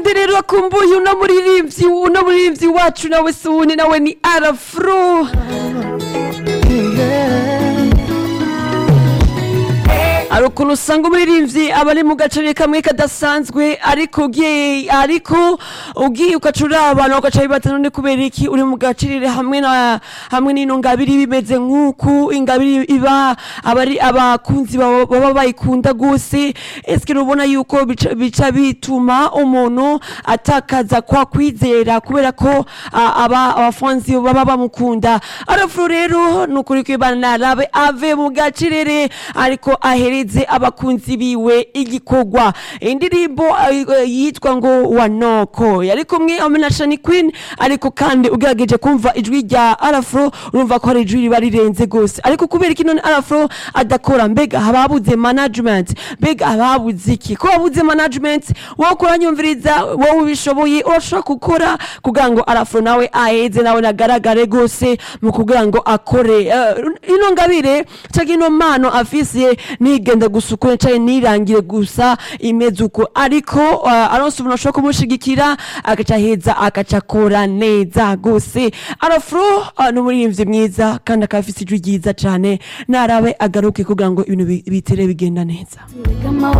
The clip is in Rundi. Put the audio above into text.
ninde rero akumbuye uno muririmbyi uno muririmbyi wacu nawe si uwundi nawe ni arafuro hari ukuntu usanga umuririmbyi aba ari mu gace kamwe kadasanzwe ariko ugiye ariko ugiye ugacura abantu bagaca bibaza none kubera iki uri mu gacirire hamwe na hamwe n'ino ngabiri bimeze nk'uku ingabiri iba aba ari abakunzi baba baba bayikunda gose eske rubona yuko bica- bica bituma umuntu atakaza kwa kwizera kubera ko ah, aba abafanzi baba bamukunda arafuro rero ni ukuri kwibana narabe ave mu gacirere ariko ahereze abakunzi biwe igikorwa indirimbo eh, eh, yitwa ngo wanoko yari kumwe na shani queen ariko kandi ugerageje kumva ijwi rya arafuro urumva ko hari ijwi riba rirenze gose ariko kubera iki none arafuro adakora mbega hababuze management mbega hababuze iki ko wabuze management wowe kuranyumviriza wowe ubishoboye urashobora gukora kugira ngo arafuro nawe aheze nawe nagaragare gose mu kugira ngo akore Eh, ino ngabire cyangwa ino mpano afise nigenda gusa uko canke nirangire gusa imeze uko ariko uh, aronse umuntu ashobora kumushigikira agaca heza agaca akora neza gose arafuro uh, ni umuririmbyi mwiza kandi akaba afise ijwi ryiza cane narabe agaruke kugira ngo ibintu bi- bitere bigenda neza